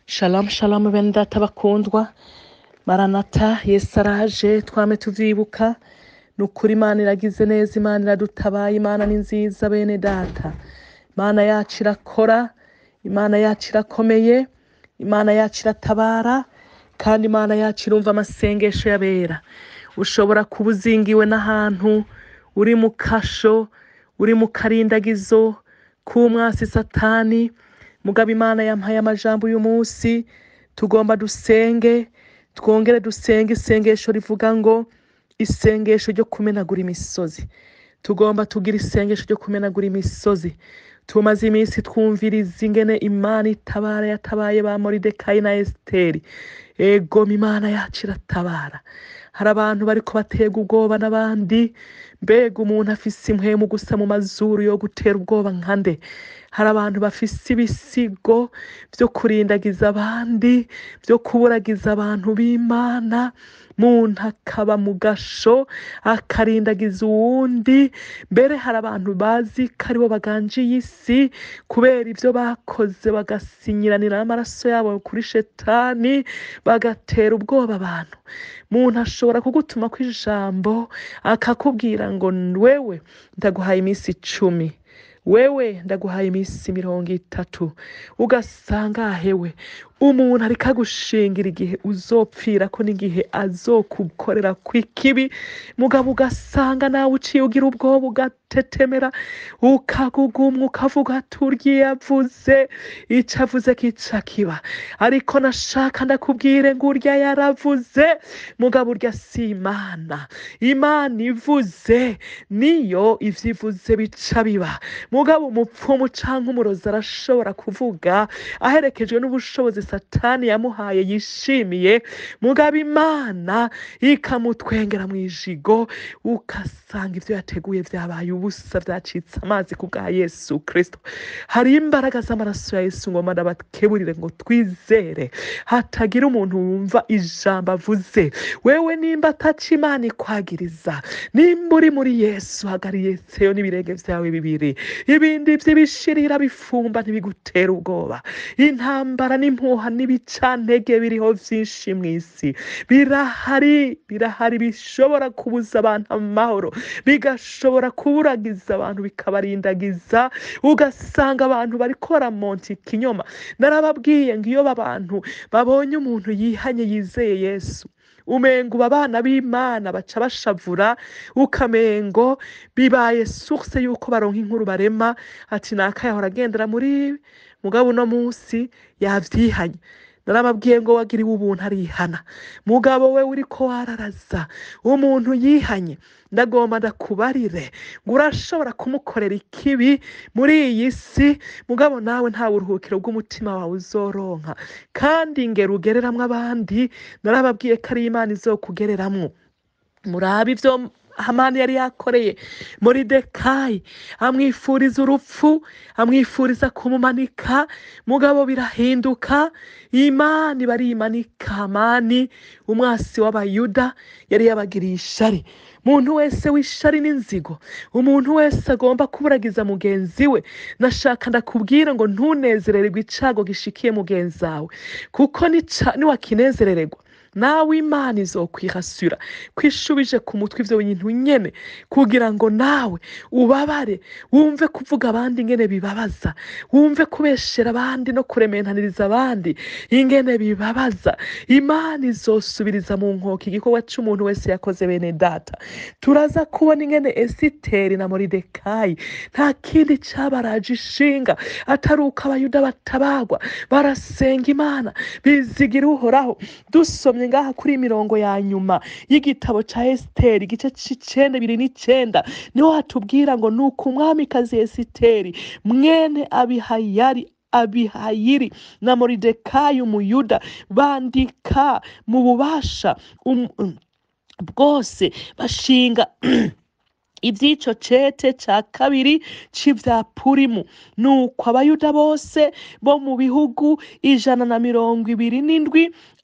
Shalom shalom bene data bakundwa maranata yesu araje twame tuvyibuka ni ukuri imana iragize neza imana iradutabaye imana ni nziza bene data imana yacu irakora imana yacu irakomeye imana yacu iratabara kandi imana yacu irumva amasengesho y'abera ushobora kuba uzingiwe n'ahantu uri mu kasho uri mu karindagizo k'umwasi satani mugabo imana yampaye amajambo uyu munsi tugomba dusenge twongere dusenge isengesho rivuga ngo isengesho ryo kumenagura imisozi tugomba tugira isengesho ryo kumenagura imisozi tumaze iminsi twumviriza ingene imana itabara yatabaye ba moridekayi na esiteri ego imana yacu iratabara hari abantu bariko batega ubwoba n'abandi mbega umuntu afise impwemu gusa mu mazuru yo gutera ubwoba nka nde hari abantu bafise ibisigo vyo kurindagiza abandi vyo kuburagiza abantu b'imana muntu akaba mu gasho akarindagiza uwundi mbere hari abantu bazi ko aribo baganjiye isi kubera ivyo bakoze bagasinyiranira n'amaraso yabo kuri shetani bagatera ubwoba abantu muntu ashobora kugutuma kw'ijambo akakubwira ngo wewe ndaguhaye iminsi icumi wewe ndaguhaye iminsi mirongo itatu ugasanga ahewe umuntu ariko agushingira igihe uzopfira ko n'igihe azokukorera kw'ikibi mugabo ugasanga nawe uciye ugira ubwoba ugatetemera ukagugumwa ukavuga ati urya iyo avuze ico avuze kica kiba ariko nashaka ndakubwire ngo urya yaravuze mugabo urya si imana imana ivuze niyo ivyo ivuze bica biba mugabo umupfumu canke umurozi arashobora kuvuga aherekejwe n'ubushobozi satani yamuhaye yishimiye mugabo imana ikamutwengera mu ijigo ugasanga ivyo yateguye vyabaye ubusa vyacitse amazi ku bwa yesu kristo hari imbaraga z'amaraso ya yesu ngoma ndabakeburire ngo twizere hatagira umuntu wumva ijambo avuze wewe nimba ataca imana ikwagiriza nimba uri muri yesu hagariyeseyo n'ibirenge vyawe bibiri ibindi vy'ibishirira bifumba ntibigutera ubwoba intambara n'impuha n'ibicantege biriho vyinshi mw'isi birahari birahari bishobora kubuza abantu amahoro bigashobora kuburagiza abantu bikabarindagiza ugasanga abantu bariko baramonta ikinyoma narababwiye ngo iyo abantu babonye umuntu yihanye yizeye yesu umengo uba abana b'imana baca bashavura ukamengo bibaye source yuko baronka inkuru barema ati nakayahora agendera muri mugabo uno munsi yavyihanye narababwiye ngo wagiriwe ubuntu arihana mugabo we uriko wararaza umuntu yihanye ndagomba ndakubarire ngo urashobora kumukorera ikibi muri iyi si mugabo nawe nta buruhukiro bw'umutima wawe uzoronka kandi ngera ugereramwo abandi narababwiye ko ari imana izokugereramwo murabe ivyo hamani yari yakoreye moridekayi amwifuriza urupfu amwifuriza kumumanika mugabo birahinduka imana iba arimanika hamani umwasi w'abayuda yari yabagiriye ishari muntu wese w'ishari n'inzigo umuntu wese agomba kuburagiza mugenzi we nashaka ndakubwira ngo ntunezerererwe icago gishikiye mugenzi wawe kuko nica- niwakinezerererwa nawe imana izokwihasura kwishubije ku mutwe ivyo bintu nyene kugira ngo nawe ubabare wumve kuvuga abandi ingene bibabaza wumve kubeshera abandi no kurementaniriza abandi ingene bibabaza imana izosubiriza mu nkoko igikorwa c'umuntu wese yakoze bene data turaza kubona ingene esiteri na moridekayi nta kindi cabaraje ishinga atari uko abayuda batabagwa barasenga imana bizigira uhoraho dusomye ngaha kuri iyi mirongo ya nyuma y'igitabo ca esiteri igice c'icenda biri n'icenda niho hatubwira ngo ni uko umwamikazi esiteri mwene abihayari abihayiri na moridekayi umuyuda bandika mu bubasha um, um, bwose bashinga ivy'ico cete ca kabiri c'ivya purimu nuko abayuda bose bo mu bihugu ijana na mirongo ibiri n'indwi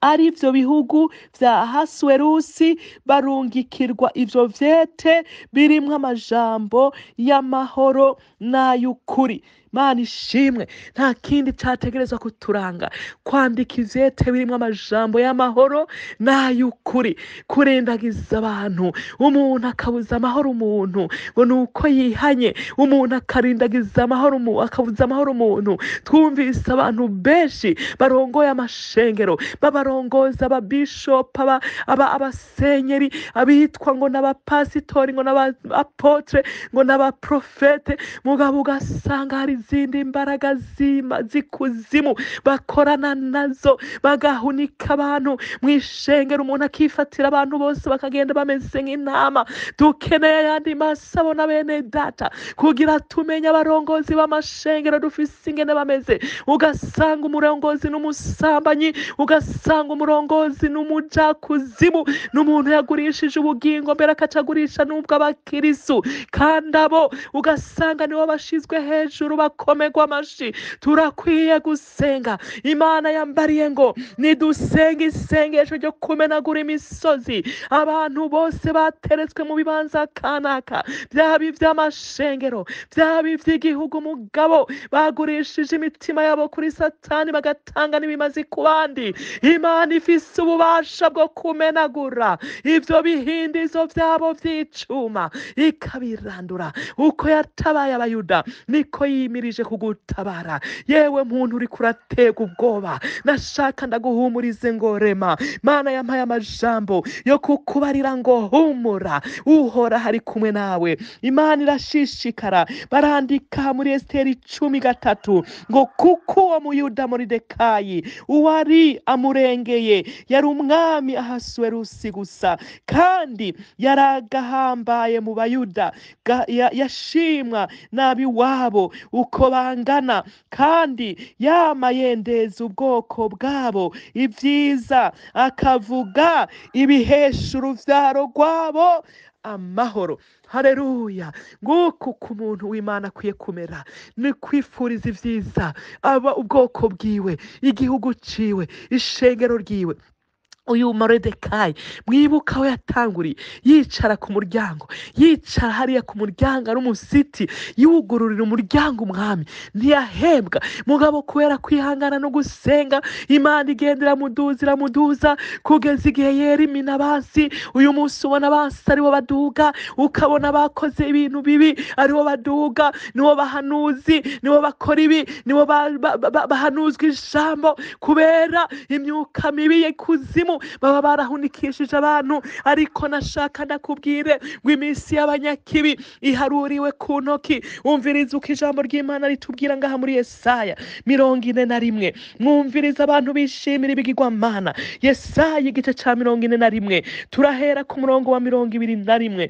ari byo bihugu bya hasuwerusi barungikirwa ivyo vyete birimwo amajambo y'amahoro n'ay'ukuri mana ishimwe nta kindi categerezwa kuturanga kwandika ivyete birimwo amajambo y'amahoro n'ay'ukuri kurendagiza abantu umuntu akabuza amahoro umuntu ngo ni uko yihanye umuntu akarindagiza amahoro umu- akabuza amahoro umuntu twumvise abantu benshi barongoye amashengero babarongoza ababishopu aba- aba- abasenyeri abitwa ngo n'abapasitori ngo n'abapotre ngo n'abaprofete mugabo ugasanga hari izindi mbaraga zima zikuzimu bakorana nazo bagahunika abantu mu ishengero umuntu akifatira abantu bose bakagenda bameze nk'intama dukeneye ayandi masabo na bene data kugira tumenye abarongozi b'amashengero dufise ingene bameze ugasanga umurongozi n'umusambanyi ugasanga umurongozi n'umujakuzimu n'umuntu yagurishije ubugingo mbere akacagurisha n'ubwo abakirisu kandi abo ugasanga nibo bashizwe hejuru bakomerwa amashi turakwiye gusenga imana yambariye ngo nidusenge isengesho ryo kumenagura imisozi abantu bose bateretswe mu bibanza kanaka byaba iby'amashengero byaba iby'igihugu mugabo bagurishije imitima yabo kuri satani bagatanga n'ibimazi ku bandi imana ifise ububasha bwo kumenagura ibyo bihindizo byabo by'icuma ikabirandura uko yatabaye abayuda niko yimirije kugutabara yewe muntu uri kuratega ubwoba nashaka ndaguhumurize ngo rema mana yampaye amajambo yo kukubarira ngo humura uhora hari kumwe nawe imana irashishikara barandika muri esiteri cumi gatatu ngo kuko uwo muyuda moridekayi uwari amurengeye yari umwami ahasuwerusi gusa kandi yari agahambaye mu bayuda ga- ya- yashimwa n'ab'iwabo uko bangana kandi yama yendeza ubwoko bwabo ibyiza akavuga ibihesha uruvyaro rwabo amahoro hareruya nguku ku muntu w'imana akwiye kumera ni kwifuriza ibyiza aba ubwoko bwiwe igihugu ciwe ishengero ryiwe uyu moridekayi mwibuka aho yatanguriye yicara ku muryango yicara hariya ku muryango ari umusiti yugururira umuryango umwami ntiyahembwa mugabo kubera kwihangana no gusenga imana igenda iramuduza iramuduza kugeza igihe yera imina basi uyu munsi ubona basi aribo baduga ukabona bakoze ibintu bibi aribo baduga nibo bahanuzi nibo bakora ibi nibo ba- ba- ba- bahanuzwa ijambo kubera imyuka mibi y'ikuzimu baba barahunikishije abantu ariko nashaka ndakubwire ngo iminsi y'abanyakibi iharuriwe ku ntoki umviriza uko ijambo ry'imana ritubwira ngaha muri yesaya mirongo ine na rimwe mwumviriza abantu bishimira ibigirwamana yesaya igice cya mirongo ine na rimwe turahera ku murongo wa mirongo ibiri na rimwe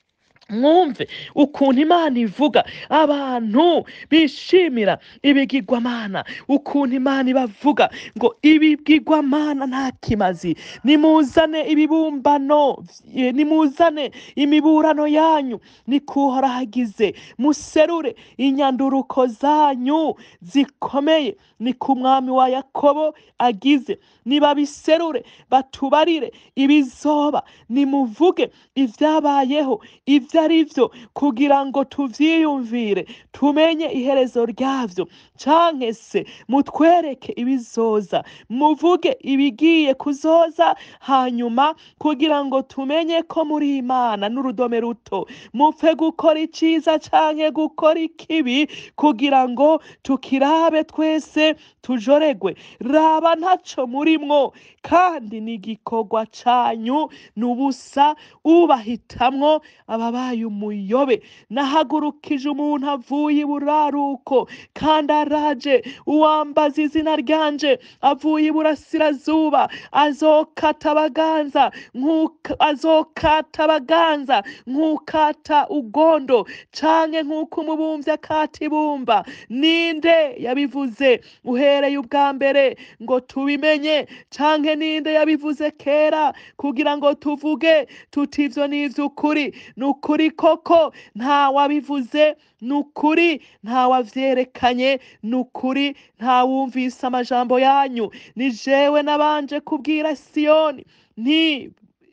mwumve ukuntu imana ivuga abantu bishimira ibigirwamana ukuntu imana ibavuga ngo ibigirwamana nta kimazi nimuzane ibibumbano eh, nimuzane imiburano yanyu nikuhora hagize muserure inyanduruko zanyu zikomeye ni ku mwami wa yakobo agize nibabiserure batubarire ibizoba nimuvuge ibyabayeho ibyo ari byo kugira ngo tuvyiyumvire tumenye iherezo ryavyo canke se mutwereke ibizoza muvuge ibigiye kuzoza hanyuma kugira ngo tumenye ko muri imana n'urudome ruto mupfe gukora iciza canke gukora ikibi kugira ngo tukirabe twese tujoregwe raba ntaco murimwo kandi ni igikorwa canyu ni ubusa ubahitamwo ababaye umuyobe nahagurukije umuntu avuye iburaruko kandi araje uwambaza izina ryanje avuye iburasirazuba azokata abaganza nk'uko- azokata abaganza nk'ukata ugondo canke nk'uko umubumvyi akata ibumba ninde yabivuze uhereye ubwa mbere ngo tubimenye canke ninde yabivuze kera kugira ngo tuvuge tuti ivyo ni ivy'ukuri ni ukuri ukuri koko ntawabivuze ni ukuri ntawavyerekanye ni ukuri ntawumvise amajambo yanyu ni jewe nabanje kubwira siyoni nti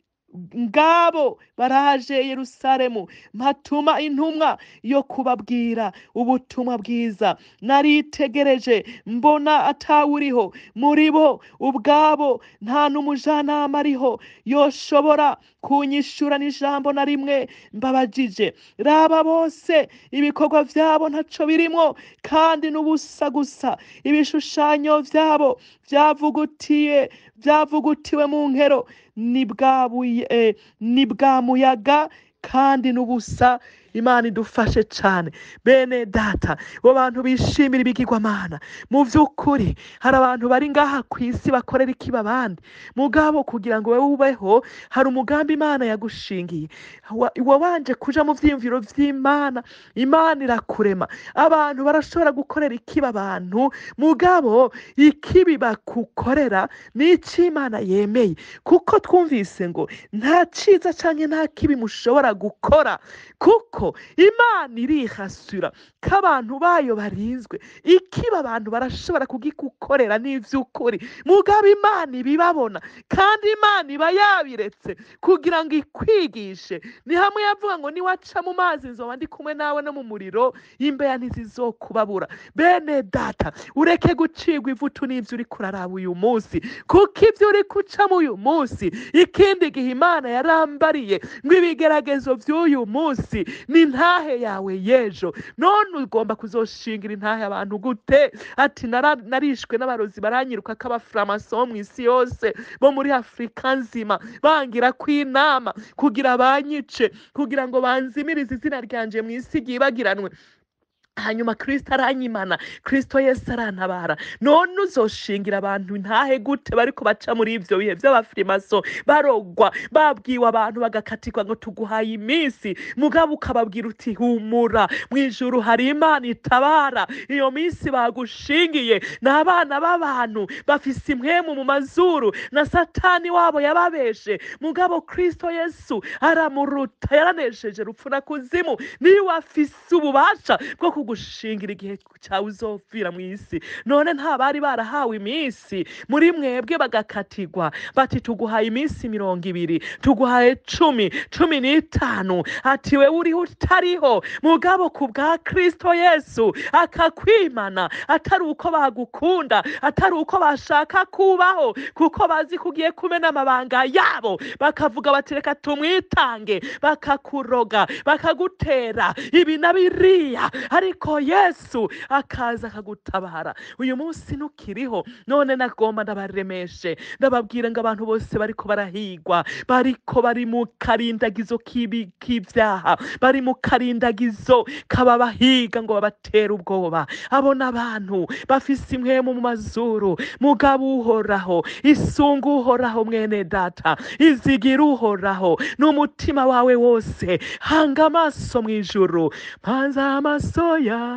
ngabo baraje yerusalemu mpatuma intumwa yo kubabwira ubutumwa bwiza naritegereje mbona atawuriho muri bo ubwabo nta n'umujanama ariho yoshobora kunyishura n'ijambo na rimwe mbabajije raba bose ibikorwa vyabo ntaco birimwo kandi n'ubusa gusa ibishushanyo vyabo vyavugutiye vyavugutiwe mu nkero ni bwa buye eh, ni bwa muyaga kandi n'ubusa imana idufashe cane bene data bo bantu bishimira ibigirwamana mu vy'ukuri hari abantu bari ngaha ku isi bakorera ikiba abandi mugabo kugira ngo wewe ubeho hari umugambi imana yagushingiye Wa- wabanje kuja mu vyiyumviro vy'imana imana irakurema abantu barashobora gukorera ikiba abantu mugabo ikibi bakukorera ni ico imana yemeye kuko twumvise ngo nta ciza canke nta kibi mushobora gukora kuko imana irihasura ko abantu bayo barinzwe ikiba abantu barashobora kugikukorera n'ivy'ukuri mugabo imana ibibabona kandi imana iba yabiretse kugira ngo ikwigishe ni hamwe yavuga ngo niwaca mu mazi nzoba ndi kumwe nawe no mu muriro imbeya ntizizokubabura bene data ureke gucigwa ivutu n'ivyo uriko uraraba uyu munsi kuko ivyo uri kucamo uyu munsi ikindi gihe imana yarambariye ngo ibigeragezo vy'uyu munsi ni intahe yawe y'ejo none ugomba kuzoshingira intahe abantu gute ati "Nara- narishwe n'abarozi baranyiruka k'abafuramaso bo mw'isi yose bo muri afurika nzima bangira ko inama kugira banyice kugira ngo banzimirize izina ryanje mw'isi ryibagiranwe hanyuma kristo aranyimana kristo yesu arantabara none uzoshingira abantu ntahe gute bariko baca muri ivyo bihe vy'abafirimaso barogwa babwiwe abantu bagakatirwa ngo tuguhaye iminsi mugabo ukababwira uti humura mw'ijuru hari imana itabara iyo minsi bagushingiye ni abana b'abantu bafise impwemu mu mazuru na satani wabo yababeshe mugabo kristo yesu aramuruta yaranesheje rupfu na kuzimu niwe afise ububasha bwo kugushingira igihe cyawe uzopfira mu isi none nta bari barahawe iminsi muri mwebwe bagakatirwa bati tuguhaye iminsi mirongo ibiri tuguhaye cumi cumi n'itanu ati wewe uriho utariho mugabo ku bwa kristo yesu akakwimana atari uko bagukunda atari uko bashaka kubaho kuko bazi ko ugiye kumena amabanga yabo bakavuga bati reka tumwitange bakakuroga bakagutera ibi na biriya ariko yesu akaza akagutabara uyu munsi ntukiriho none nagomba ndabaremeshe ndababwira ngo abantu bose bariko barahigwa bariko bari mu karindagizo k'ibi- k'ivyaha bari mu karindagizo kababahiga ngo babatere ubwoba abo n'abantu bafise impwemu mu mazuru mugabo uhoraho isunga uhoraho mwene data izigira uhoraho n'umutima wawe wose hanga amaso mw'ijuru mpanza amaso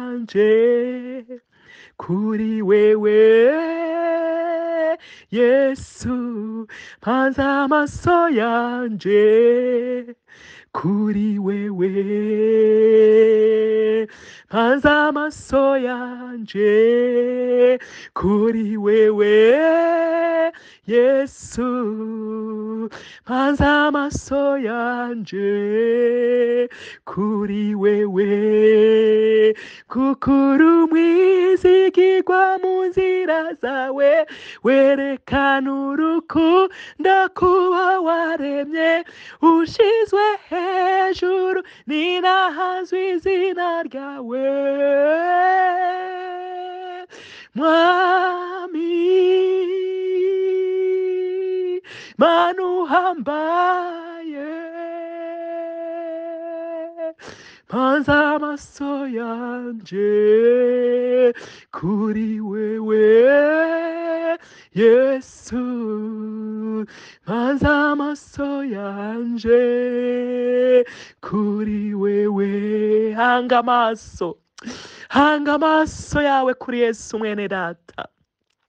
yanje kuri wewe yesu mpanza amaso yanje kuri wewe mpanza amaso yanje kuri wewe yesu mpanza amaso yanje kuri wewe kukuru mwizigirwa mu nzira zawe werekana urukundo kuba waremye ushizwe hejuru ninahazwe izina ryawe mwami manu uhambaye mpanza amaso yanje kuri wewe yesu mpanza amaso yanje kuri wewe hanga amaso hanga amaso yawe kuri yesu mwene data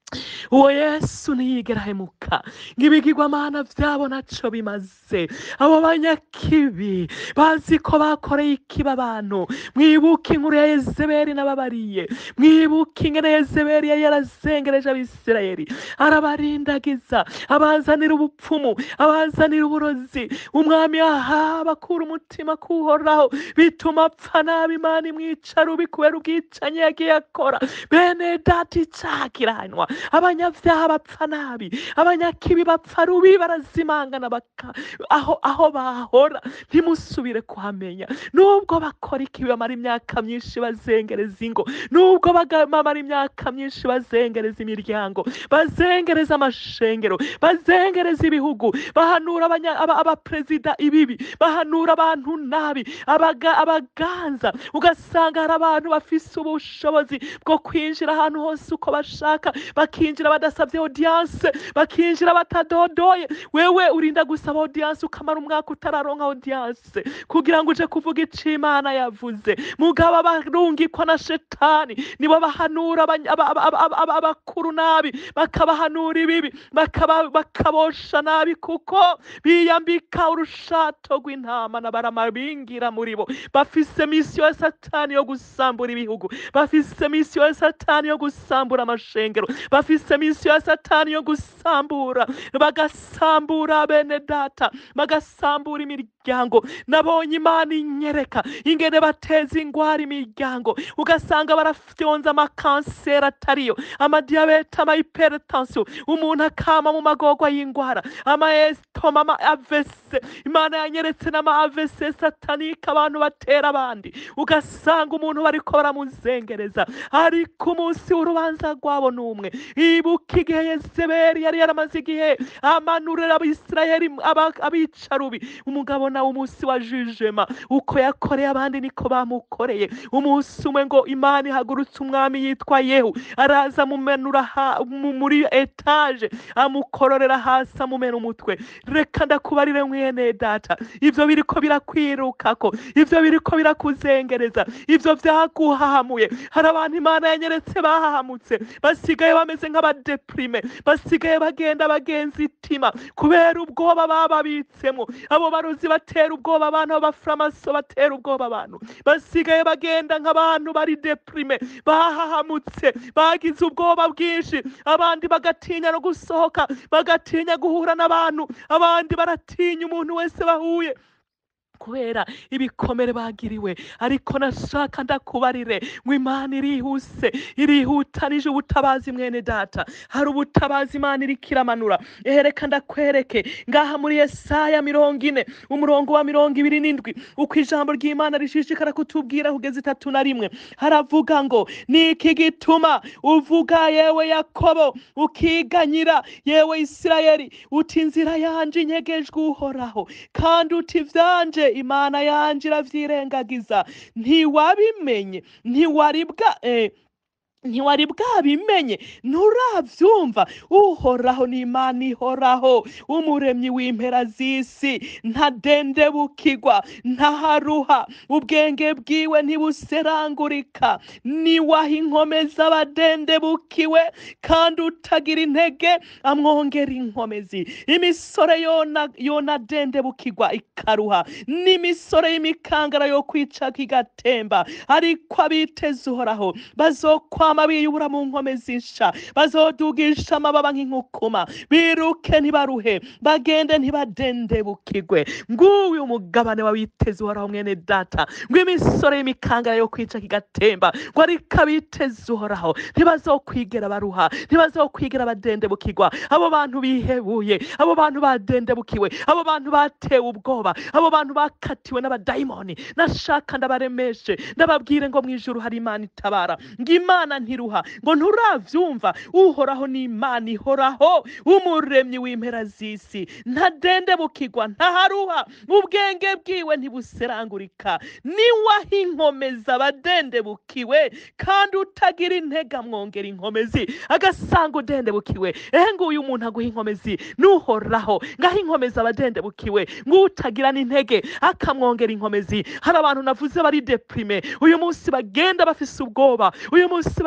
uwo yesu ntiyigera ahemuka ng'ibigirwamana vyabo naco bimaze abo banyakibi bazi ko bakoreye ikiba abantu mwibuke inkuru ya yezebeli n'ababariye mwibuke ingene yezebeli yari yarazengereje abisirayeli arabarindagiza abazanira ubupfumu abazanira uburozi umwami ahaba akura umutima kuhoraho bituma apfa nabi imana imwica rubi kubera ubwicanyi yagiye akora bene data icaha kiranywa abanyavyaha bapfa nabi abanyakibi bapfa rubi barazimangana baka aho aho bahora ntimusubire kuhamenya nubwo bakora ikibi bamara imyaka myinshi bazengereza ingo nubwo baga- bamara imyaka myinshi bazengereza imiryango bazengereza amashengero bazengereza ibihugu bahanura abanya- aba- abaperezida ibibi bahanura abantu nabi abaga- abaganza ugasanga hari abantu bafise ubushobozi bwo kwinjira ahantu hose uko bashaka bakinjira badasabye audience bakinjira batadodoye wewe urinda gusaba audience ukamara umwaka utararonka audience kugira ngo uje kuvuga ico imana yavuze mugabo abarungikwa na shetani nibo bahanura abanya- aba- aba- aba- aba- aba- abakuru nabi bakabahanura ibibi bakaba- bakabosha nabi kuko biyambika urushato rw'intama na barama bingira muri bo bafise misiyo ya satani yo gusambura ibihugu bafise misiyo ya satani yo gusambura amashengero bafise misiyo ya satani yo gusambura bagasambura bene data bagasambura imiryango nabonye imana inyereka ingene bateza ingwara imiryango ugasanga barafyonza amakanseri atariyo amadiyabete amahiperetansiyo umuntu akama mu magorwa y'ingwara amaesitoma ama avese imana yanyeretse n'ama avese satanike abantu batera abandi ugasanga umuntu bariko baramuzengereza ariko umunsi w'urubanza rwabo n'umwe ibuka igihe yezebeli yari yaramaze igihe amanurira abisirayeli aba- abicarubi umugabo nawe umunsi wa jujema uko yakoreye abandi niko bamukoreye umunsi umwe ngo imana ihagurutse umwami yitwa yehu araza amumenura ha- mu- muri etaje amukororera hasi amumena umutwe reka ndakubarire mwene data ivyo biriko birakwirukako ivyo biriko birakuzengereza ivyo vyaguhahamuye hari abantu imana yanyeretse bahahamutse basigaye bameze nk'abadeprime basigaye bagenda bagenza itima kubera ubwoba bababitsemwo abo barozi batera ubwoba abantu abafuramaso batera ubwoba abantu basigaye bagenda nk'abantu bari deprime bahahamutse bagize ubwoba bwinshi abandi bagatinya no gusohoka bagatinya guhura n'abantu abandi baratinya umuntu wese bahuye kubera ibikomere bagiriwe ariko nashaka ndakubarire ngo imana irihuse irihutanije ubutabazi mwene data hari ubutabazi imana iriko iramanura ehereka ndakwereke ngaha muri yesaya mirongo ine umurongo wa mirongo ibiri n'indwi uko ijambo ry'imana rishishikara kutubwira kugeza itatu na rimwe haravuga ngo ni iki gituma uvuga yewe yakobo ukiganyira yewe isirayeli uti inzira yanje inyegejwe uhoraho kandi uti vyanje imana yanje iravyirengagiza ntiwabimenye ntiwaribwa eh, ntiwari bwabimenye nturavyumva uhoraho ni imana ihoraho umuremyi w'impera z'isi ntadendebukirwa ntaharuha ubwenge bwiwe ntibuserangurika niwaha inkomezi abadendebukiwe kandi utagira intege amwongera inkomezi imisore yona yonadendebukirwa ikaruha n'imisore y'imikangara yo kwicaka igatemba ariko abiteze uhoraho bazokwama biyubura mu nkomezi nsha bazodugisha amababa nk'inkukuma biruke ntibaruhe bagende ntibadendebukirwe nguyu umugabane w'abiteze uhoraho mwene data ngo imisore y'imikangara yo kwicaka igatemba ngo ariko abiteze uhoraho ntibazokwigera baruha ntibazokwigera badendebukirwa abo bantu bihebuye abo bantu badendebukiwe abo bantu batewe ubwoba abo bantu bakatiwe n'abadayimoni nashaka ndabaremeshe ndababwire ngo mu ijuru hari imana itabara ngo imana ntiruha ngo nturavyumva uhoraho ni imana ihoraho umuremyi w'impera z'isi ntadendebukirwa ntaharuha ubwenge bwiwe ntibuserangurika niwaha inkomeza abadendebukiwe kandi utagira intege amwongera inkomezi agasanga udendebukiwe ehe nguyu umuntu aguha inkomezi n'uhoraho ngaho inkomezi abadendebukiwe ng'utagira n'intege akamwongera inkomezi hari abantu navuze bari deprime uyu munsi bagenda bafise ubwoba uyu munsi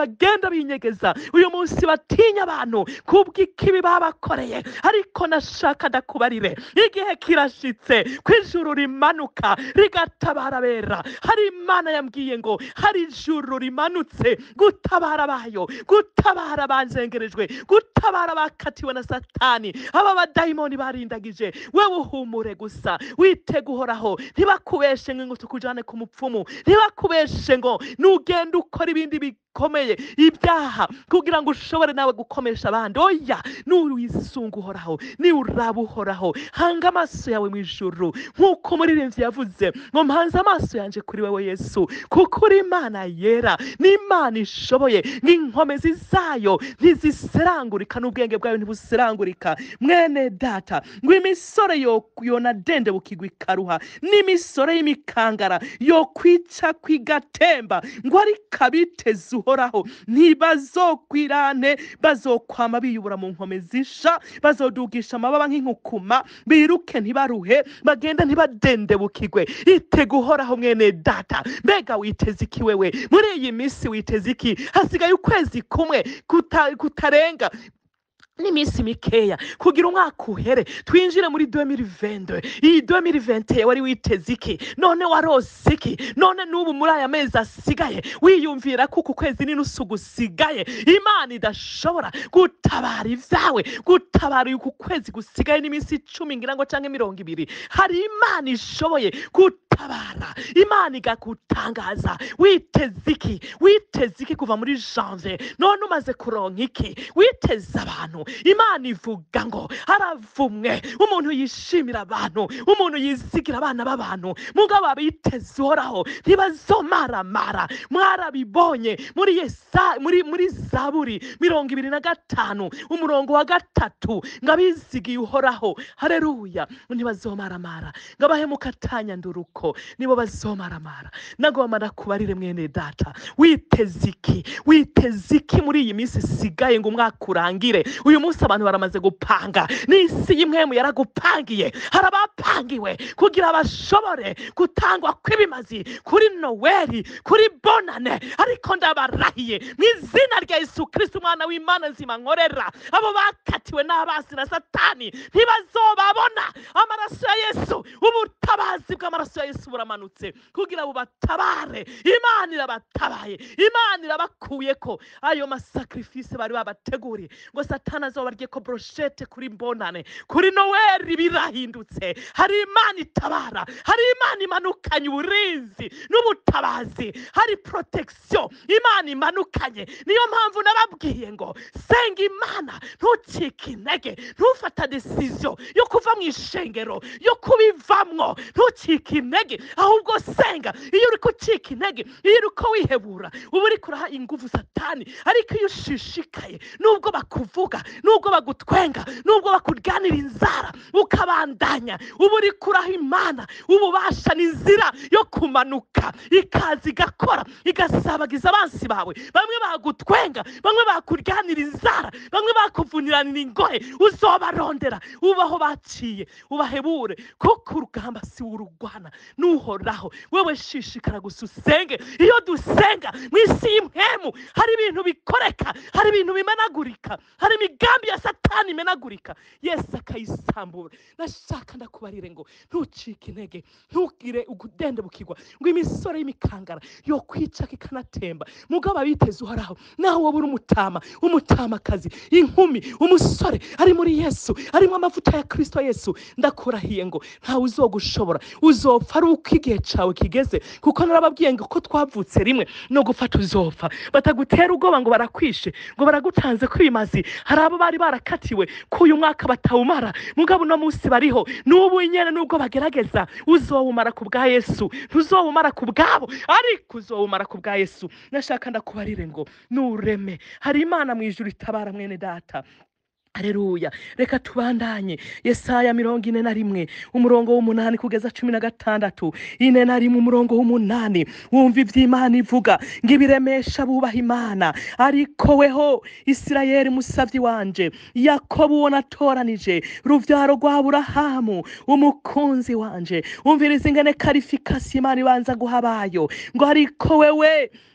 bagenda binyegeza uyu munsi batinya abantu kubw'ikibi babakoreye ariko nashaka ndakubarire igihe kirashitse ko ijuru rimanuka rigatabara abera hari imana yambwiye ngo hari ijuru rimanutse gutabara bayo gutabara abanzengerejwe gutabara abakatiwe na satani aba badayimoni barindagije wewe uhumure gusa witega uhoraho ntibakubeshe ngo tukujane ku mupfumu ntibakubeshe ngo nugenda ukora ibindi bikomeye ibyaha kugira ngo ushobore nawe gukomesha abandi oya nuwisunga uhoraho niuraba uhoraho hanga amaso yawe mu ijuru nk'uko umuririmbyi yavuze ngo mpanze amaso yanjye kuri wowe yesu kuko uri imana yera n'imana ishoboye n'inkomezi zayo ntiziserangurika n'ubwenge bwayo ntibuserangurika mwene data ngo imisore yo- yonadende bukigwa ikaruha n'imisore y'imikangara yo kwica kwigatemba ngo ariko abiteze uhoraho ntibazokwirane bazokwama biyubura mu nkome zisha bazodugisha amababa nk'inkukuma biruke ntibaruhe bagende ntibadende bukigwe itega uhoraho mwene data mbega witeze iki wewe muri iyi minsi witeze iki hasigaye ukwezi kumwe kuta- kutarenga n'iminsi mikeya kugira umwaka uhere twinjire muri 2022 iyi 2020 wari witeze iki none warose iki none n'ubu muri aya mezi asigaye wiyumvira ko uku kwezi n'inusu gusigaye imana idashobora gutabara ibyawe gutabara uku kwezi gusigaye n'iminsi icumi ngira ngo cyangwa mirongo ibiri hari imana ishoboye gutabara imana igagutangaza witeze iki witeze iki kuva muri janvier none umaze kuronka iki witeze abantu imana ivuga ngo haravumwe umuntu yishimira abantu umuntu yizigira abana b'abantu mugabo abiteze uhoraho ntibazomaramara mwarabibonye muri yesa muri muri zaburi mirongo ibiri na gatanu umurongo wa gatatu ngo abizigiye uhoraho hareruya ntibazomaramara ngo abahemuka atanyanduruko nibo bazomaramara nagomba ndakubarire mwene data witeze iki witeze iki muri iyi minsi isigaye ngo umwaka urangire uyu munsi abantu baramaze gupanga n'isi y'imwemu yaragupangiye hari abapangiwe kugira bashobore gutangwa kw'ibimazi kuri noweli kuri bonane ariko ndabarahiye mu izina rya yesu kirisiti umwana w'imana nzima nkorera abo bakatiwe n'abasi na satani ntibazobabona amaraso ya yesu ubutabazi bw'amaraso ya yesu buramanutse kugira ngo batabare imana irabatabaye imana irabakuye ko ayo masakrifisi bari babateguriye ngo satani azobarye ko broshete kuri mbonane kuri noweli birahindutse hari imana itabara hari imana imanukanye uburinzi n'ubutabazi hari protection imana imanukanye niyo mpamvu nababwiye ngo senga imana ntucike intege ntufata decision yo kuva mu ishengero yo kubivamwo ntucike intege ahubwo senga iyo uri kucika intege iyo uri ko wihebura uba uri kuraha ingufu satani ariko iyo ushishikaye nubwo bakuvuga nubwo bagutwenga nubwo bakuryanira inzara ukabandanya uba uri kuraha imana ububasha n'inzira yo kumanuka ikaza igakora igasabagiza abansi bawe bamwe bagutwenga bamwe bakuryanira inzara bamwe bakuvuniranira ingohe uzobarondera ubaho baciye ubahebure kuko urugamba si urugwana n'uhoraho wewe shishikara gusa usenge iyo dusenga mu isi y'impemu hari ibintu bikoreka hari ibintu bimenagurika hari imigambi ya satani imenagurika yesu akayisambura nashaka ndakubarire ngo ntucike intege ntugire ugudende bukigwa ngo imisore y'imikangara yo kwica ikanatemba mugabo abiteze uhoraho nawe wowe uri umutama umutamakazi inkumi umusore ari muri yesu arimo amavuta ya kirisito yesu ndakurahiye ngo ntawe uzogushobora uzopfa ari uko igihe cyawe kigeze kuko narababwiye ngo ko twavutse rimwe no gufata uzopfa batagutera ubwoba ngo barakwishe ngo baragutanze kwimazi hari abo bari barakatiwe ko uyu mwaka batawumara mugabo uno munsi bariho n'ubu nyine nubwo bagerageza uzowumara ku bwa yesu ntuzowumara ku bwabo ariko uzowumara ku bwa yesu nashaka ndakubarire ngo nureme hari imana mu ijuru itabara mwene data Aleluya reka tubandanye yesaya mirongo ine na rimwe umurongo w'umunani kugeza cumi na gatandatu ine na rimwe umurongo w'umunani wumva iby'imana ivuga ngo ibiremesha bubaha imana ariko weho isirayeli musabyi wanje yakobo uwo natoranije rubyaro rwa burahamu umukunzi wanje wumviriza ingene karifikasi imana ibanza guha abayo ngo ariko wewe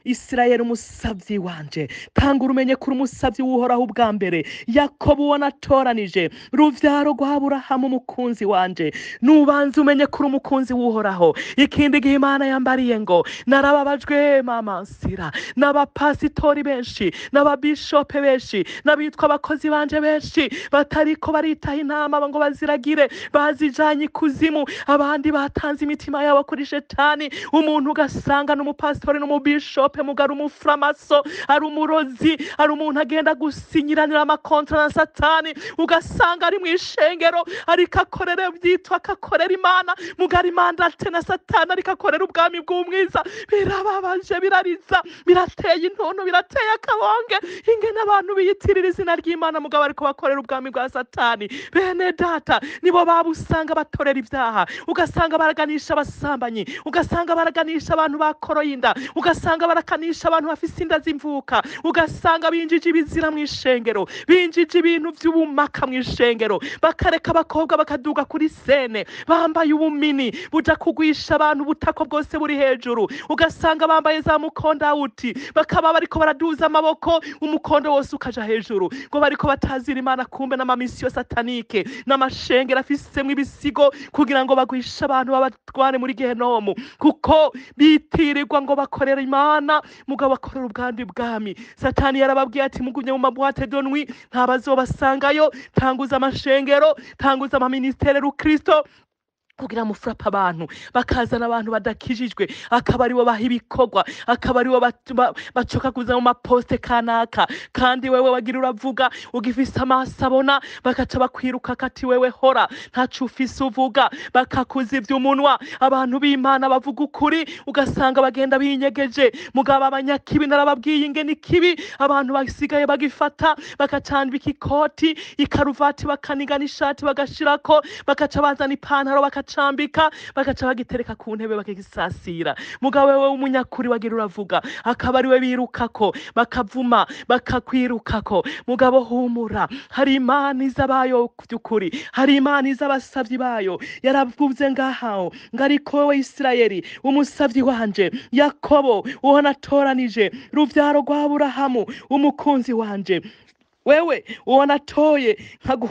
isirayeli umusabyi wanje tanga urumenye kuri umusabyi w'uhoraho ubwa mbere yakobo uwo natoranije ruvyaro rwa aburahamu umukunzi wanje nubanza umenye kuri umukunzi w'uhoraho ikindi gihe imana yambariye ngo narababajwe mama nsira n'abapasitori benshi n'ababishope benshi n'abitwa abakozi banje benshi batariko baritaha intama ngo baziragire bazijanye ikuzimu abandi batanze imitima yabo kuri shetani umuntu ugasanga n'umupasitori n'umubishope mugari umufuramaso ari umurozi ari umuntu agenda gusinyiranira amakontra na satani ugasanga ari mu ishengero ariko akorera byitwa akakorera imana mugari mandate na satani ariko akorera ubwami bw'umwiza birababaje birariza birateye intuntu birateye akabonge ingene abantu biyitirira izina ry'imana mugabo ariko bakorera ubwami bwa satani bene data nibo baba usanga batorera ibyaha ugasanga baraganisha abasambanyi ugasanga baraganisha abantu bakoroye inda ugasanga barakanisha abantu bafise inda z'imvuka ugasanga binjije ibizira mu ishengero binjije ibintu by'ubumaka mu ishengero bakareka abakobwa bakaduga kuri sene bambaye ubumini buja kugwisha abantu ubutako bwose buri hejuru ugasanga bambaye za mukondawuti bakaba bariko baraduza amaboko umukondo wose ukaja hejuru ngo bariko batazira imana kumbe n'amamisiyo satanike n'amashengero afisemwo ibisigo kugira ngo bagwishe abantu babatware muri gehenomu kuko bitirirwa ngo bakorera imana mugabo bakorera ubwandi bwami satani yarababwiye ati mugumye mu mabwate donwi ntabazobasangayo tanguza amashengero tanguza amaministere rukristo kugira mufurapa abantu bakazana abantu badakijijwe akaba aribo baha ibikorwa akaba aribo bat- ba- bacokaguza mu maposite kanaka kandi wewe wagira uravuga ugifise amaso abona bagaca bakwiruka kati wewe hora ntaco ufise uvuga bakakuza ivy'umunwa abantu b'imana bavuga ukuri ugasanga bagenda binyegeje mugabo abanyakibi narababwiye ingene ikibi abantu basigaye bagifata bakacambika ikoti ikaruvati bakanigana ishati bagashirako bagaca bazana ipantaro bakacambika bagaca bagitereka ku ntebe bakagisasira mugabo wewe w'umunyakuri wagira uravuga akaba ariwe birukako bakavuma bakakwirukako mugabo humura hari imana iza bayo by'ukuri hari imana iza abasavyi bayo yaravuze ngahaho ngo ariko wowe isirayeli umusavyi wanje yakobo uwo natoranije ruvyaro rwa aburahamu umukunzi wanje wewe uwo natoye nkagu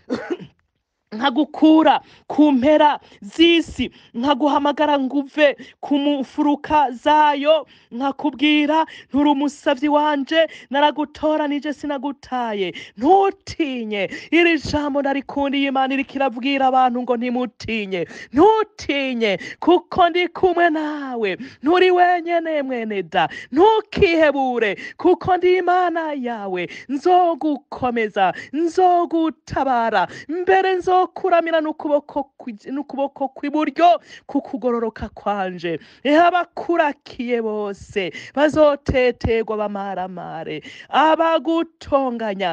nkagukura ku mpera z'isi nkaguhamagara ngo uve ku mfuruka zayo nkakubwira nturi umusavyi wanje naragutoranije sinagutaye ntutinye iri jambo narikundiye imana iriko irabwira abantu ngo ntimutinye ntutinye kuko ndi kumwe nawe nturi wenyene mwene da ntukihebure kuko ndi imana yawe nzogukomeza nzogutabara mbere nzokuramira n'ukuboko kwi- n'ukuboko kw'iburyo kukugororoka kwanje ehe abakurakiye bose bazoteterwa bamaramare abagutonganya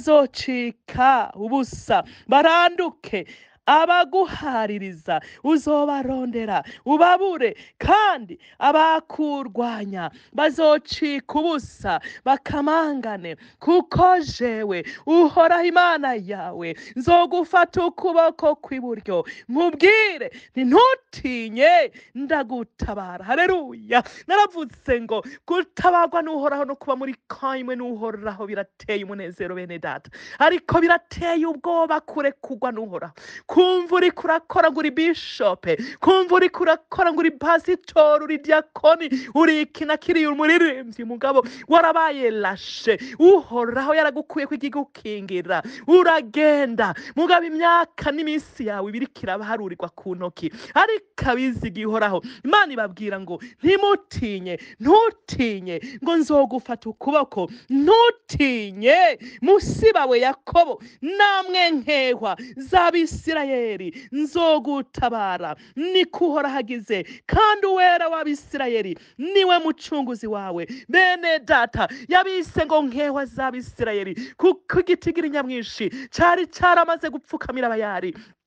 bazocika ubusa baranduke abaguhaririza uzobarondera ubabure kandi abakurwanya bazocika ubusa bakamangane kuko jewe uhoraho imana yawe nzogufata ukuboko kw'iburyo nkubwire nti ntutinye ndagutabara hareruya naravutse ngo gutabarwa n'uhoraho no kuba muri kamwe n'uhoraho birateye umunezero bene data ariko birateye ubwoba kurekugwa n'uhoraho kumva uriko urakora ngo uri bishope kumva uriko urakora ngo uri pasitori uri diakoni uri iki na kiriya umuririmbyi mugabo warabaye lashe uhoraho yaragukuye ko ikigukingira uragenda mugabo imyaka n'iminsi yawe ibiriko irabaharurirwa ku ntoki ariko abiziga ihoraho imana ibabwira ngo ntimutinye ntutinye ngo nzogufata ukuboko ntutinye musibawe yakobo namwe nkehwa z'abisirayeli nzogutabara niko uhoraho agize kandi uwera w'abisirayeli niwe mucunguzi wawe bene data yabise ngo nkehwa z'abisirayeli kuko igiti nyamwinshi cari caramaze gupfukamira abayari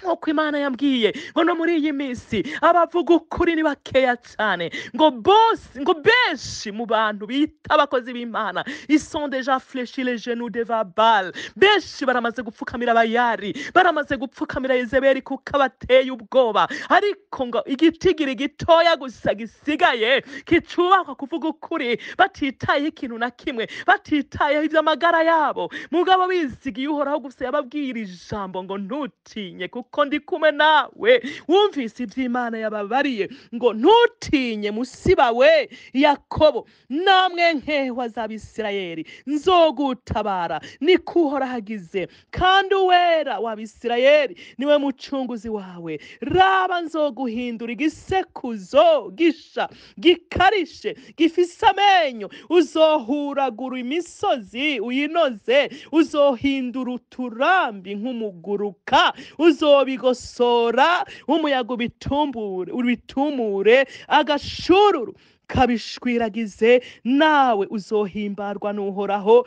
nk'uko imana yambwiye ngo no muri iyi minsi abavuga ukuri ni bakeya cyane ngo bose ngo benshi mu bantu bita abakozi b'imana ison deja fleshi les genoux devant Baal benshi baramaze gupfukamira abayari baramaze gupfukamira yezebeli kuko abateye ubwoba ariko ngo igitigiri gitoya gusa gisigaye kicubakwa kuvuga ukuri batitayeho ikintu na kimwe batitayeho iby'amagara yabo mugabo bizigiye uhoraho gusa yababwira ijambo ngo ntutinye kuko ndi kumwe nawe wumvise iby'imana yababariye ngo ntutinye musiba we yakobo namwe nkehwa z'abisirayeli nzogutabara niko uhoraho agize kandi uwera w'abisirayeli niwe mucunguzi wawe raba nzoguhindura igisekuzo gisha gikarishe gifise amenyo uzohuragura imisozi uyinoze uzohindura uturambi nk'umuguruka uzobigosora umuyaga ubitumbure ubitumure agashururu kabishwiragize nawe uzohimbarwa n'uhoraho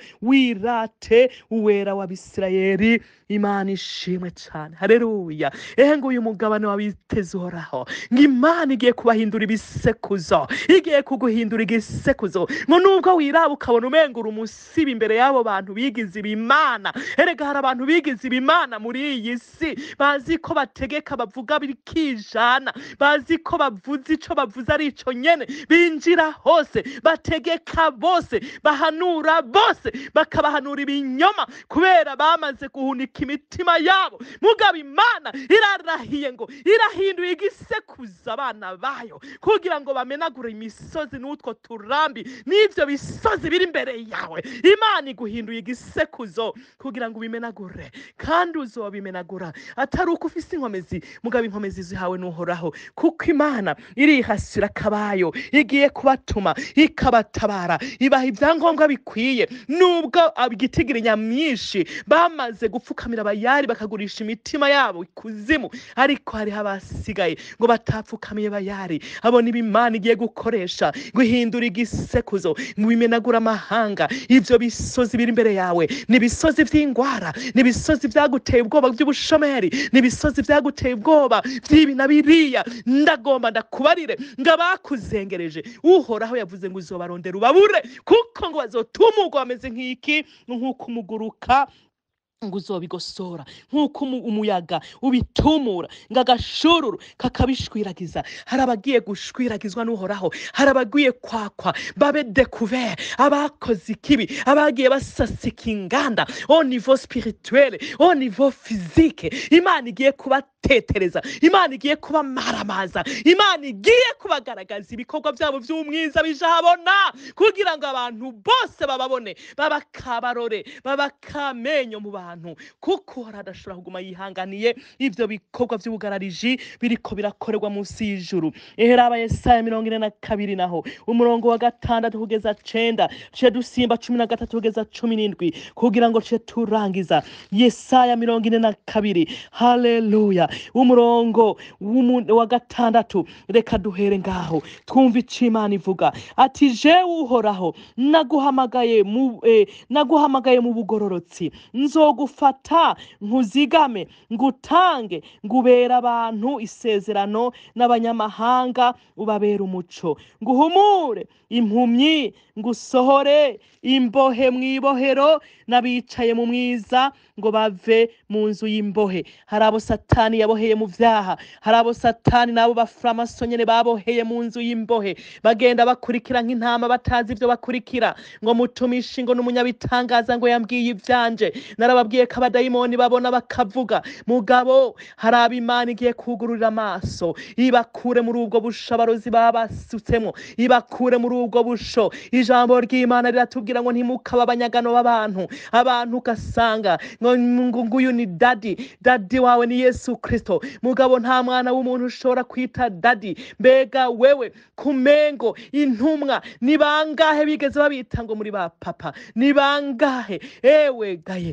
wirate uwera w'abisirayeli imana ishimwe cyane hareruya ehe ngo uyu mugabane wabiteze uhoraho ngo imana igiye kubahindura ibisekuzo igiye kuguhindura igisekuzo ngo nubwo wiraba ukabona umengura umusiba imbere y'abo bantu bigize ibimana erega hari abantu bigize ibimana muri iyi si bazi ko bategeka bavuga bikijana bazi ko bavuze ico bavuze ari ico nyene binjira hose bategeka bose bahanura bose bakabahanura ibinyoma kubera bamaze guhunika imitima yabo mugabo imana irarahiye ngo irahinduye igisekuza abana bayo kugira ngo bamenagure imisozi n'utwo turambi n'ivyo bisozi biri imbere yawe imana iguhinduye igisekuzo kugira ngo ubimenagure kandi uzobimenagura atari uko ufise inkomezi mugabo inkomezi zihawe n'uhoraho kuko imana irihasira akabayo igiye kubatuma ikabatabara ibaha ibyangombwa bikwiye nubwo igitigiri nyamwinshi bamaze gupfukamira abayari bakagurisha imitima yabo ikuzimu ariko hariho abasigaye ngo batapfukamiye bayari abo ni imana igiye gukoresha guhindura igisekuzo ngo bimenagure amahanga ivyo bisozi biri imbere yawe ni ibisozi vy'ingwara ni ibisozi vyaguteye ubwoba by'ubushomeri ni ibisozi vyaguteye ubwoba vy'ibi na biriya ndagomba ndakubarire ngo abakuzengereje uhoraho yavuze ngo uzobarondera ubabure kuko ngo bazotumurwa bameze nk'iki nk'uko umuguruka ngo uzobigosora nk'uko umu- umuyaga ubitumura ngo agashururu kakabishwiragiza hari abagiye gushwiragizwa n'uhoraho hari abagiye kwakwa babe dekuvere abakoze ikibi abagiye basasika inganda au niveau spirituel au niveau physique imana igiye kubatetereza imana igiye kubamaramaza imana igiye kubagaragaza ibikorwa byabo by'umwiza bijahabona kugira ngo abantu bose bababone babakabarore babakamenyo mu bantu kuko hari adashobora kuguma yihanganiye ivyo bikorwa vy'ubugarariji biriko birakorerwa munsi y'ijuru eheraba yesaya mirongo ine na kabiri naho umurongo wa gatandatu kugeza cenda tuce dusimba cumi na gatatu kugeza cumi n'indwi kugira ngo tuce turangiza yesaya mirongo ine na kabiri haleluya umurongo w'umu- wa gatandatu reka duhere ngaho twumve ico imana ivuga ati jewe uhoraho naguhamagaye mu eh, naguhamagaye mu bugororotsi nzogufata nkuzigame ngutange ngubera abantu isezerano n'abanyamahanga ubabera umuco nguhumure impumyi ngusohore imbohe mu ibohero n'abicaye mu mwiza ngo bave mu nzu y'imbohe hari abo satani yaboheye mu vyaha hari abo satani n'abo bafuramaso nyene baboheye mu nzu y'imbohe bagenda bakurikira nk'intama batazi ivyo bakurikira ngo mutumishi ngo n'umunyabitangaza ngo yambwiye ivyanje narababwiye ko abadayimoni babona bakavuga mugabo hari abo imana igiye kugururira amaso ibakure muri ubwo busho abarozi baba basutsemwo ibakure muri ubwo busho ijambo ry'imana riratubwira ngo ntimukaba abanyagano b'abantu abantu ugasanga ngo ngo nguyu ni dadi dadi wawe ni yesu kristo mugabo nta mwana w'umuntu ushobora kwita dadi mbega wewe kumengo intumwa ni bangahe bigeze babita ngo muri ba papa ni bangahe ewe gaye mbega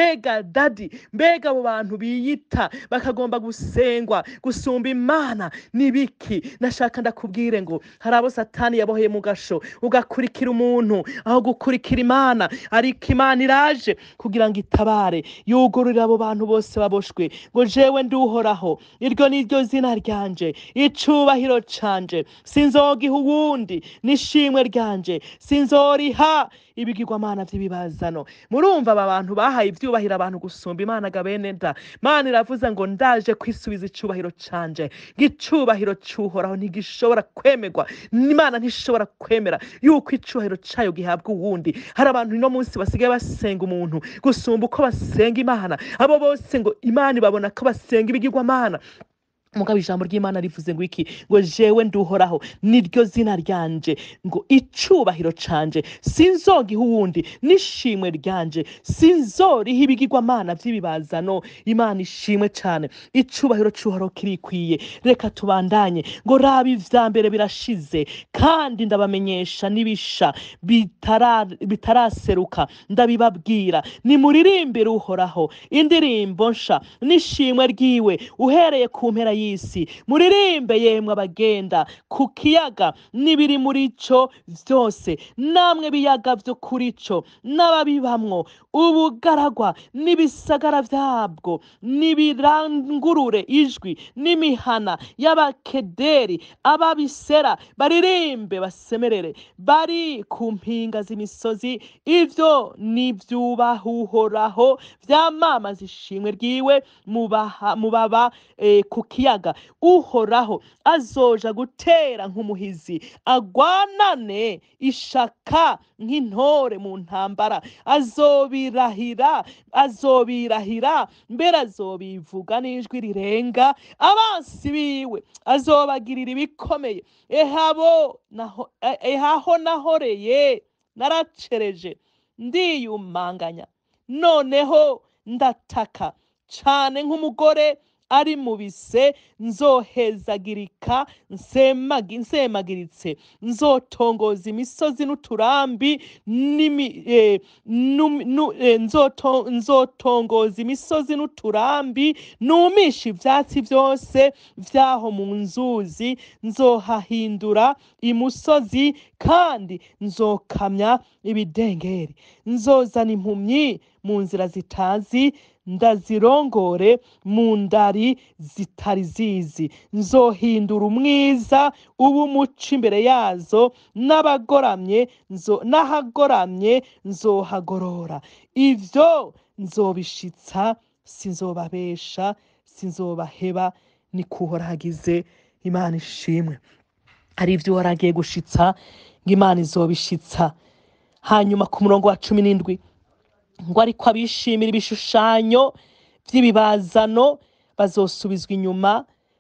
mbega dadi mbega abo bantu biyita bakagomba gusengwa gusumba imana nibiki nashaka ndakubwire ngo hari abo satani yaboheye mu gasho ugakurikira umuntu aho gukurikira imana ariko imana iraje kugira ngo itabare yugururire abo bantu bose baboshwe ngo jewe nduhoraho iryo ni ryo zina ryanje icubahiro canje sinzogiha uwundi n'ishimwe ryanje sinzoriha ibigirwamana vy'ibibazano murumva aba bantu bahaye ivyubahiro abantu gusumba imana ga bene da mana iravuze ngo ndaje kwisubiza icubahiro canje ngicubahiro cuhoraho ntigishobora kwemerwa imana ntishobora kwemera yuko icubahiro cayo gihabwa uwundi hari abantu ino munsi basigaye basenga umuntu gusumba uko basenga imana abo bose ngo imana ibabona ko basenga ibigirwamana mugabo ijambo ry'imana rivuze ngo iki ngo jewe nduhoraho niryo zina ryanje ngo icubahiro canje sinzogiha uwundi n'ishimwe ryanje sinzoriha ibigirwamana vy'ibibazano imana ishimwe cane icubahiro c'uhoraho kirikwiye reka tubandanye ngo raba ivya mbere birashize kandi ndabamenyesha n'ibisha bitara- bitaraseruka ndabibabwira nimuririmbire uhoraho indirimbo nsha n'ishimwe ryiwe uhereye ku mpera y'isi muririmbe yemwe abagenda ku kiyaga n'ibiri muri co vyose namwe biyaga vyo kuri co n'ababibamwo ubugaragwa n'ibisagara vyabwo n'ibirangurure ijwi n'imihana y'abakederi ababisera baririmbe basemerere bari ku mpinga z'imisozi ivyo nivyubahuhoraho vyamamaza ishimwe ryiwe mubaha- mubaba eh, ku kiyaga uhoraho azoja gutera nk'umuhizi agwanane ishaka nk'intore mu ntambara azobirahira azobirahira mbere azobivuga n'ijwi rirenga abansi biwe azobagirira ibikomeye ehabo naho eh, ehaho nahoreye naracereje ndiyumanganya noneho ndataka cane nk'umugore ari mu bise nzohezagirika nsemagi- nsemagiritse nzotongoza imisozi n'uturambi n'imi- eh, num- nu- eh, nzoto- nzotongoza imisozi n'uturambi numisha ivyatsi vyose vyaho mu nzuzi nzohahindura imusozi kandi nzokamya ibidengeri nzozana impumyi mu nzira zitazi ndazirongore mu ndari zitari zizi nzohindura umwiza uba umuco imbere yazo n'abagoramye nzo- n'ahagoramye nzohagorora ivyo nzobishitsa sinzobabesha sinzobaheba ni kuhora hagize imana ishimwe hari ivyo waragiye gushitsa ngo imana izobishitsa hanyuma ku murongo wa cumi n'indwi ngo ariko abishimira ibishushanyo vy'ibibazano bazosubizwa inyuma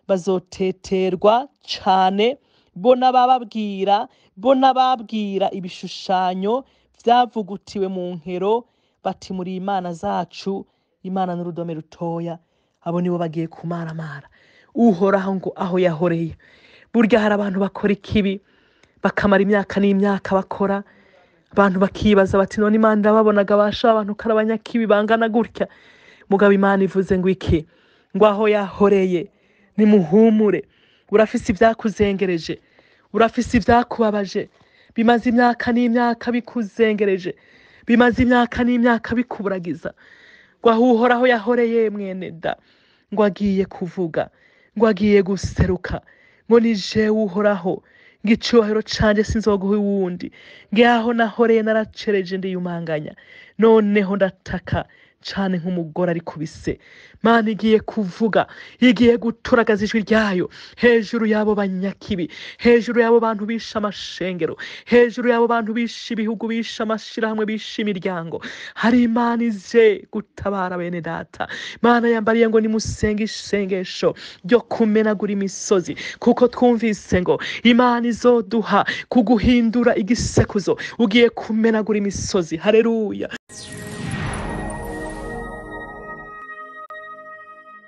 bazoteterwa cane bo n'abababwira bo n'ababwira ibishushanyo vyavugutiwe mu nkero bati muri imana zacu imana n'urudome rutoya abo nibo bagiye kumaramara uhoraho ngo aho yahoreye burya hari abantu bakora ikibi bakamara imyaka n'imyaka bakora abantu bakibaza bati none imana irababonaga basha abantu ko ari abanyakibi bangana gutya mugabo imana ivuze ngo iki ngo aho yahoreye nimuhumure urafise ibyakuzengereje urafise ibyakubabaje bimaze imyaka n'imyaka bikuzengereje bimaze imyaka n'imyaka bikuburagiza ngo aho uhoraho yahoreye mwene da ngo agiye kuvuga ngo agiye guseruka ngo ni jewe uhoraho ngo icubahiro canje sinzoguha uwundi ngaho nahoreye naracereje ndiyumanganya noneho ndataka cane nk'umugore ari kubise mana igiye kuvuga igiye guturagaza ijwi ryayo hejuru y'abo banyakibi hejuru y'abo bantu bishe amashengero hejuru y'abo bantu bishe ibihugu bishe amashirahamwe bishe imiryango hari imana ije gutabara bene data mana yambariye ngo nimusenge isengesho ryo kumenagura imisozi kuko twumvise ngo imana izoduha kuguhindura igisekuzo ugiye kumenagura imisozi hareruya